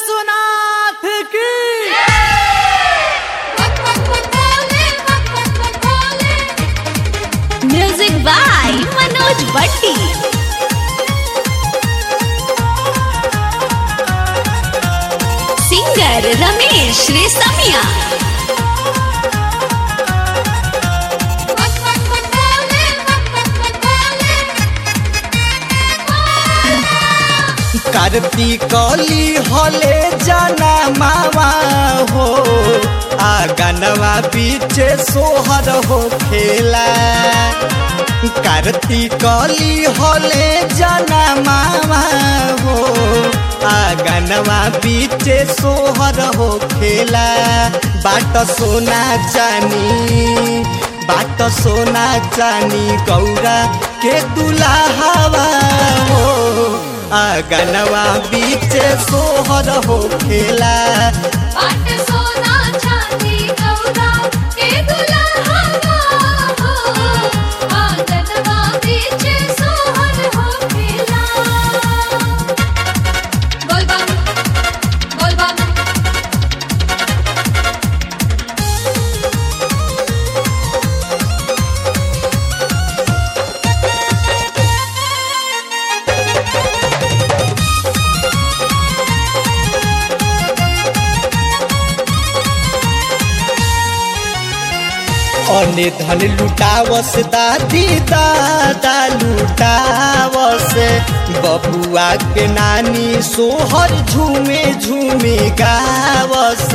विश्वनाथ की music by Manoj भट्टी singer Ramesh रेसमिया कार्तिकली हले जाना मामा हो आगनवा पीछे सोहर हो खेला कार्तिकली हले जाना मामा हो आगनवा पीछे सोहर हो खेला बाट सोना जानी बाट सोना जानी गौरा के दुलाहवा हो आगनवा बीचे सोहर हो खेला अने धन लुटावस दादी दादा लुटावस बबुआ के नानी सोहर झूमे झूमे गावस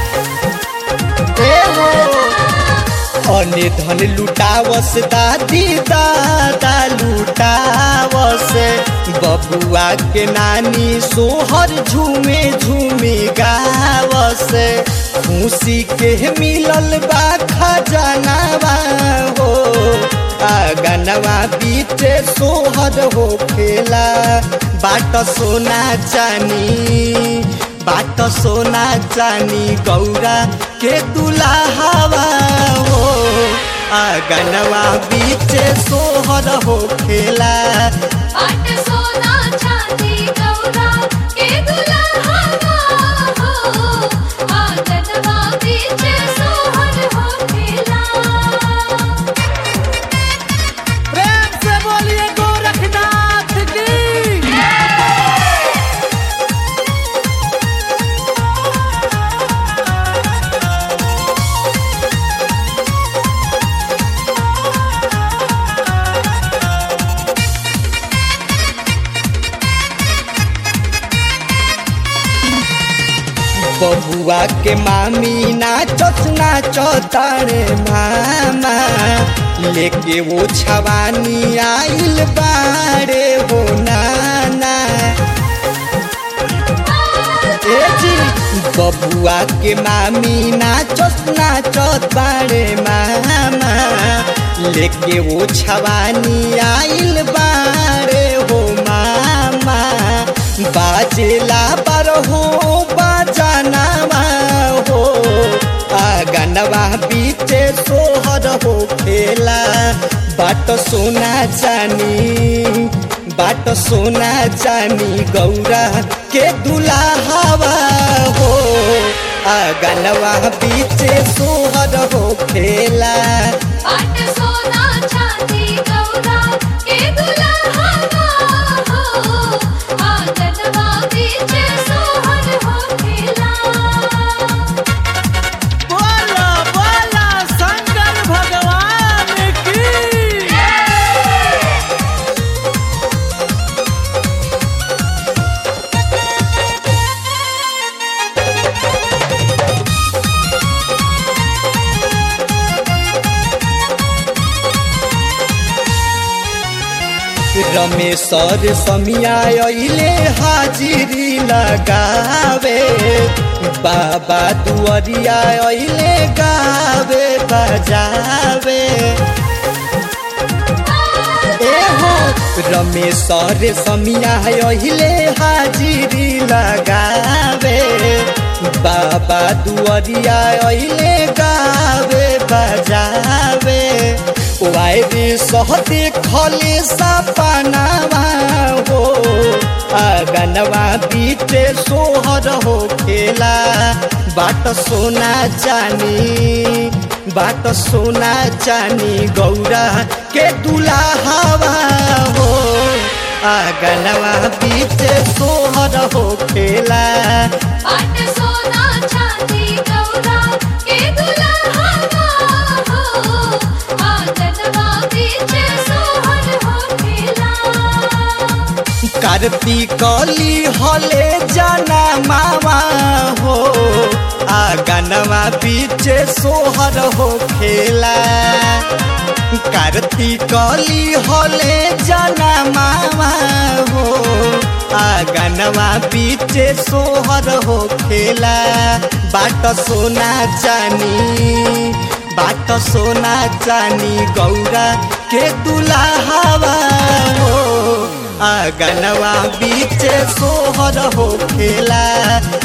ए हो अने धन लुटावस दादी दादा लुटावस बबुआ के नानी सोहर झूमे झूमे गावस खुशी के मिलल बा खजानावा हो आगनवा बीते सोहर हो खेला बाट सोना जानी बाट सोना जानी गौरा के दुलाहवा हो आगनवा बीचे सोहर हो खेला प्रेम से बोलिए गोरखनाथ की बबुआ के मामी नाचत नाचत रे मामा लेके वो छवानी आइल बारे हो नाना ए जी बबुआ के मामी नाचत नाचत बारे मामा लेके वो छवानी आइल बारे हो मामा बाजेला पर हो बाजानावा हो आगनवा बीचे सोहर हो खेला बाट सोना जानी बाट सोना जानी गौरा के दुलाहवा हो आगनवा बीचे सोहर हो खेला बोला बोला शंकर भगवान की रमेशर समिया अइले हाजिरी लगावे बाबा दुआरिया अइले गावे बजावे ए हो रमेशर समिया अइले हाजिरी लगावे बाबा दुआरिया अइले गावे बजावे वायरी सहते खले सपनावा हो आगनवा बीते सोहर हो खेला बाट सोना चानी बाट सोना चानी गौरा के दुलाहवा हो आगनवा बीते सोहर हो खेला पाट सोना चांदी गौरा के दुल्हा हो आंगनवा बीच सोहर हो खेला कार्तिकली हले जाना मामा हो आगनवा पीछे सोहर हो खेला कार्तिकली हले जाना मामा हो आगनवा पीछे सोहर हो खेला बाट सोना चानी बाट सोना चानी गौरा के दुलाहवा हो आगनवा बीच सोहर हो खेला